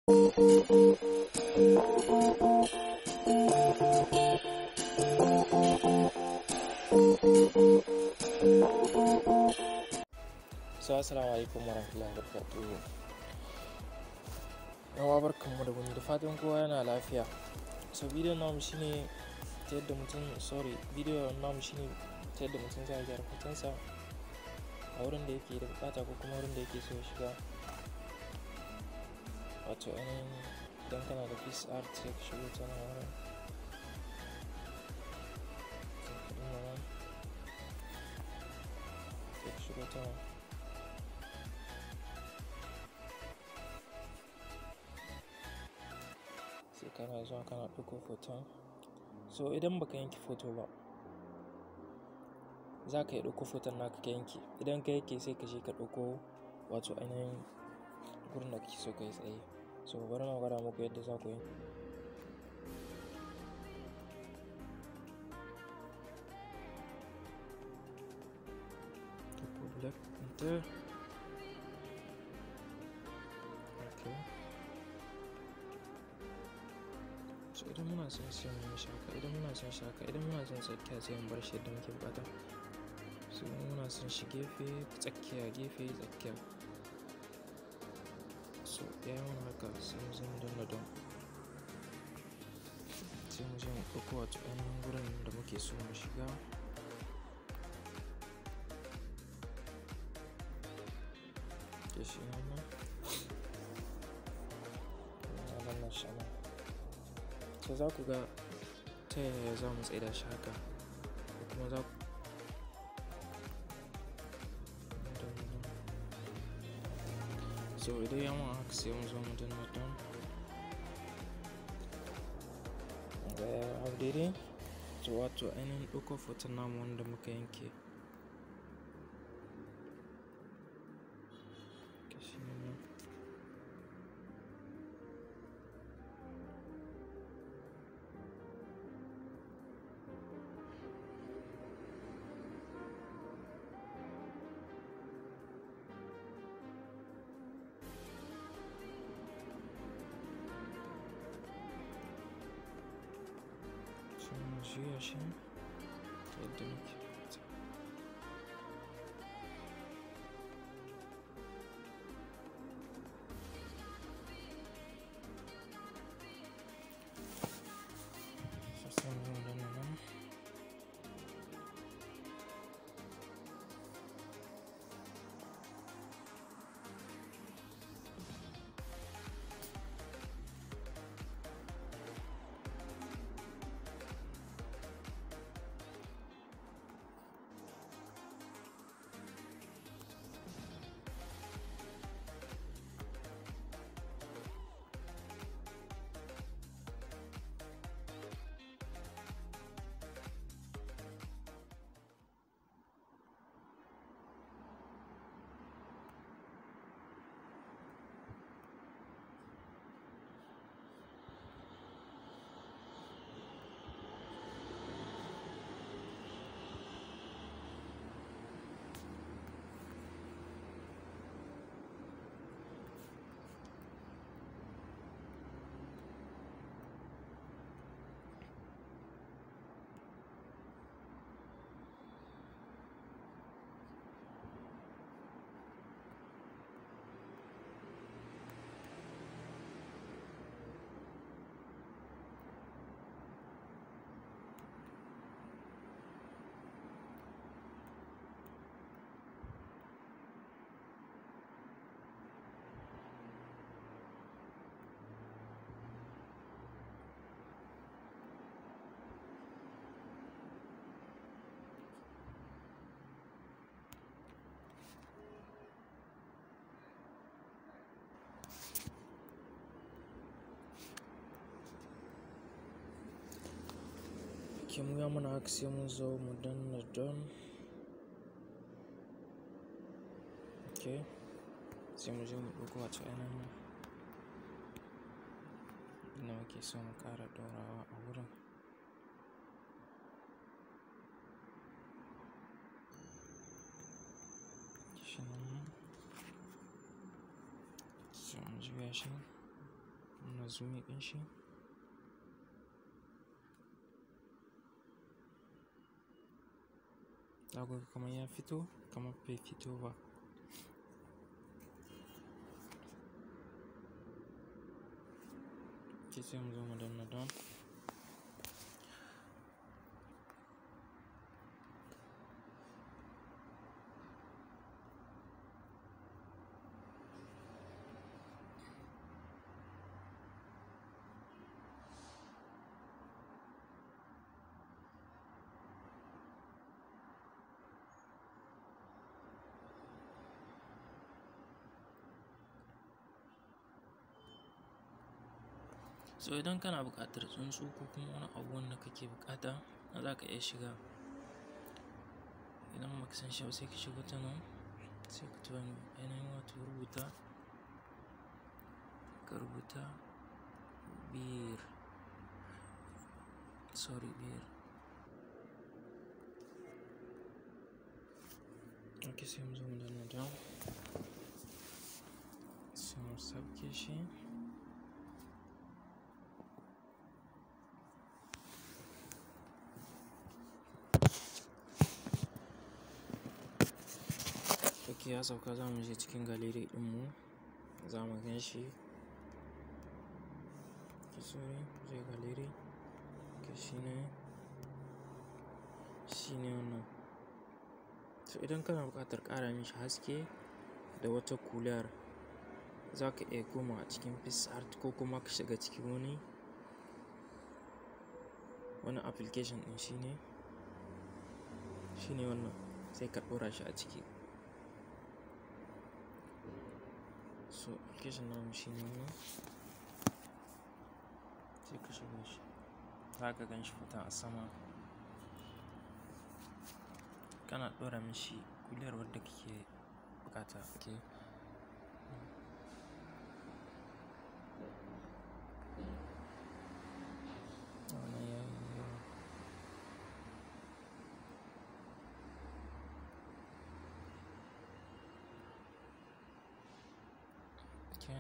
So assalamu alaikum warahmatullahi wabarakatuh. Yawa barkanmu da wani da fatan kowa yana lafiya. So bidiyon namu shine ta yadda mutum sorry bidiyon namu shine ta yadda mutum zai gyara hotonsa a wurin da yake da bukata ko kuma wurin da yake so ya shiga. Wato ainihin idan kana da peace art sai ka shigo ta nan wurin. Sai ka dinga nan. Sai ka shigo ta nan. sai kana zuwa kana ɗauko hoton so idan baka yanke foto ba za ka yi ɗauko foton naka ka yanke idan ka yanke sai ka je ka ɗauko wato ainihin gurin da kake so ka yi tsaye so bari na gwada muku yadda za ku yi black enter okay so idan muna son sai mu yi shaka idan muna son shaka idan muna son tsakiya sai mu bar shi yadda muke bukata so muna son shi gefe tsakiya gefe tsakiya so ya yi mana haka sai mu zama danna don sai mu je mu ɗauko wato ainihin gurin da muke so mu shiga ke shi nan nan nan shi nan so za ku ga ta yaya za mu tsaida shi haka ko kuma za ku so idan ya mun haka sai mu zo mu danna don ga ya hau daidai so wato ainihin ɗaukar foton namu wanda muka yanke shi nan sai mu juya shi ta yadda muke bukata So sai mu zo mu danna nan ke mu ya mana haka sai mun zo mu danna don ok sai mu je mu ɗauko wato ainihin inda muke so mu ƙara ɗorawa a wurin shi nan sai mu juya shi kana zoom ɗin shi zaku ga kamar ya fito kamar bai fito ba ke sai mu zo mu danna don so idan kana buƙatar tsuntsu ko kuma wani abu wanda kake buƙata za ka iya shiga idan baka san shi ba sai ka shiga ta nan sai ka tura ainihin wato rubuta ka rubuta bir sorry bir ok sai mu zo mu danna down sai mu sauke shi ok ya sauka za mu je cikin galeri ɗinmu za mu gan shi ki sorry je galeri ke shi ne shi ne wannan so idan kana buƙatar ƙara mishi haske da wata kular za ka iya koma a cikin art ko kuma ka shiga cikin wani wani application ɗin shi ne shi ne wannan sai ka ɗora shi a ciki so application namu shi ne wannan sai ka shigo shi za ka gan shi fita a sama kana ɗora mishi kuliyar wadda kake bukata ke wannan ya yi yawa okay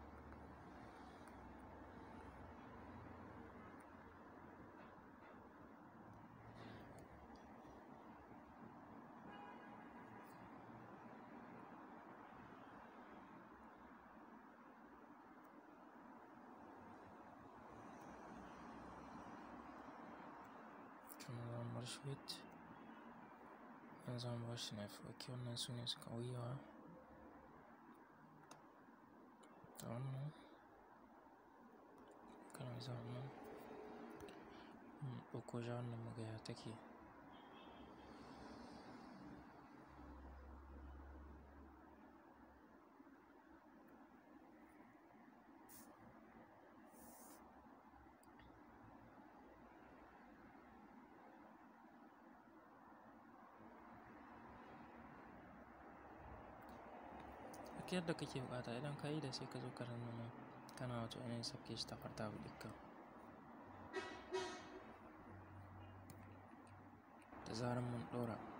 kuma za mu bar shi wait yanzu za mu bar shi na ok wannan su ne suka wuyawa da wannan kana za mu ɗauko ja wannan magaya take duk yadda kake bukata idan ka yi da sai ka zo ka nan kana wato ainihin sabke shi ta farta ɗinka da zarar mun ɗora